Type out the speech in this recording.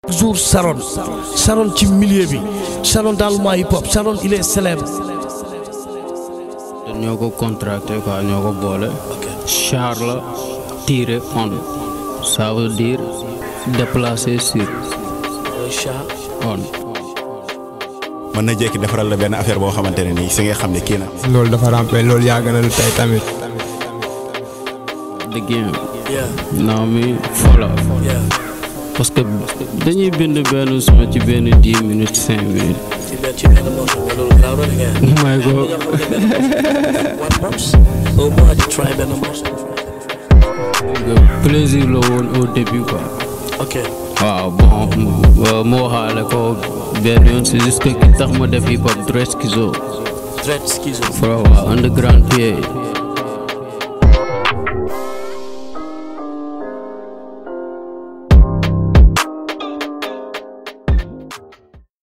jour Sharon Sharon ci milieu bi Sharon dans le mois hip hop Sharon il est célèbre. ñoo ko contracté quoi ñoo ko boole. Charles tiré on ça veut dire déplacé sur on. mën na jékki defaral la benn affaire boo xamante ne nii si nga xam ne kii na. loolu dafa rampé loolu yàgg na lu tey tamit. the game. non mi fola parce que dañuy bind benn suma ci benn dix minutes cinq minutes. may ko plaisir la woon au début quoi. ok waaw bon mu waxaale ko benn yoon c'est juste que ki tax ma def hip hop Dred Schizo. Dred Schizo. waaw underground PA